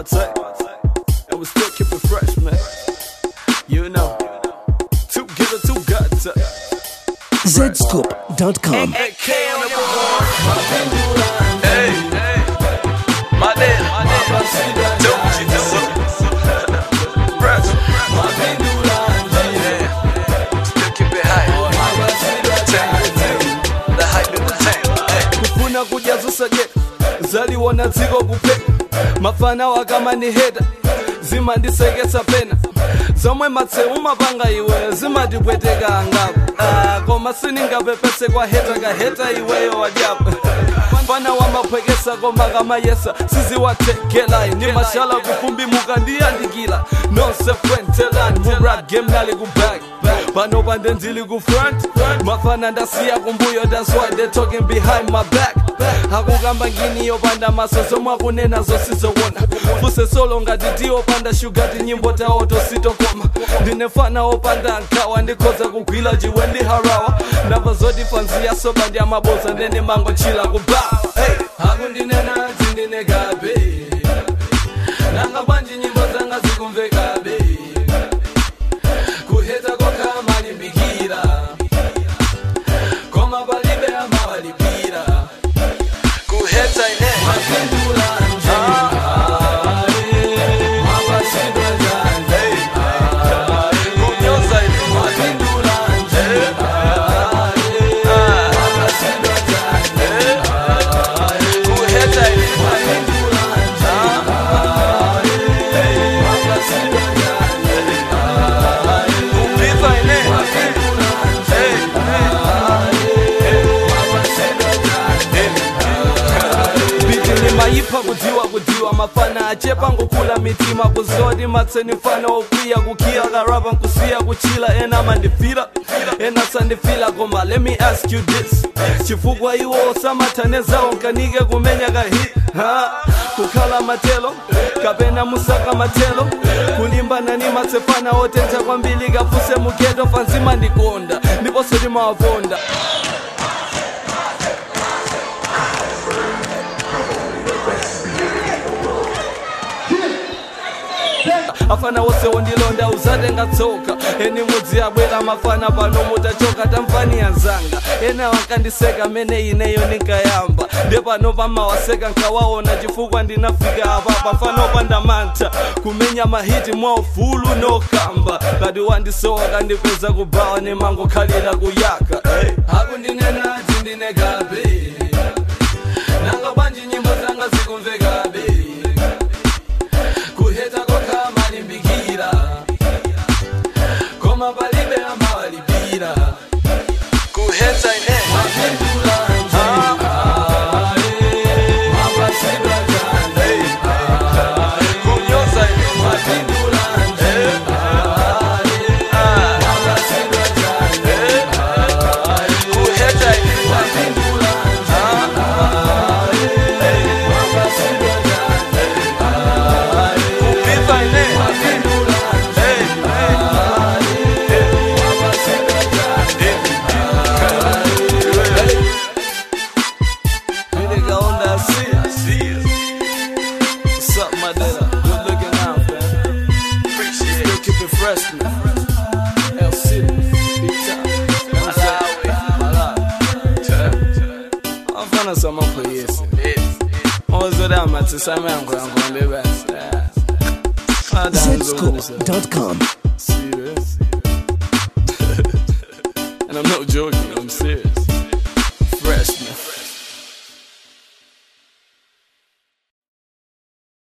party. And we still keep it fresh, man. You know. Two giver, two guts. zscoop.com. AK on the board. Hey, hey. My name, my name. Don't you know it? Fresh. Yeah. Still keep it high. Tank. The hype in the tank. Hey. kufuna kujazusa je zaliwona dziko kupeka mafana wakamaniheta zimandisekesa pena zomwe matseu mapanga iwe zimatipweteka angapo ah, koma siningapepese kwa heta kaheta iweyo wajapo mfana wamaphwekesa koma kamayesa siziwathekelayi ni mashala kufumbimuka ndiyandikila nonse fwentelani mu rap game nali ku back pano pande ndili ku front mafana ndasiya kumbuyo that's why they talking behind my back akukamba ngini yopanda maso zomwe akunena zosizowona fuse solo ngati tiyopanda shugati nyimbo tawo tositokoma ndinefana opanda nkawa ndikhoza kugwila chiwe ndi harawa ndamva zoti fanziya soba ndi amaboza ndene mango chila kubawa hey. akundinena zindinekabe nanga bwanji nyimbo zanga zikumvekabe kuheta kokha malimbikira koma palibe amawalipira kuheta ine mapindula kunyoza ine mapindula kuheta ine kupiva ine biti limayipha kudziwa kudziwa mafana achepa ngokula mitima kuzoti matseni mfana okwiya kukhiya karapa nkusiya kuchila ena mandifila ena sandifila koma let me ask you this chifukwa iwo osamathanezawo nkanike kumenya kahi ha kukhala matelo kapena musaka matelo kulimbana ni matsefana otentha kwambiri kafuse mugeto fanzima ndikonda ndiponso timawaponda afana wose wondilonda uzatenga tsoka eni mudzi abwera mafana pano mutachoka tamfani yanzanga ena wakandiseka mene ineyo ninkayamba nde pano pamawaseka nkawaona chifukwa ndinafika apa pafano pandamantha kumenya mahiti mwa ufulu nokamba kati wandisowa kandipeza kubawa nemangokhalira kuyaka hey. akundinena tindinekabe nanga bwanji nyimbo zanga zikumvekabe kuheta kokha malimbikira koma palibe amawalipira kuheta ine mapindula kunyoza ine mapindula kuheta ine mapindula kupiva ine Nigga on that shit. What's up, my nigga? Good looking out, man. Appreciate it. Still keep it fresh, man. L City, big time. Afana sama kuyesi. Ozoda mathi sami yangu yangu ndebasi. zscoop.com. Serious. and I'm not joking.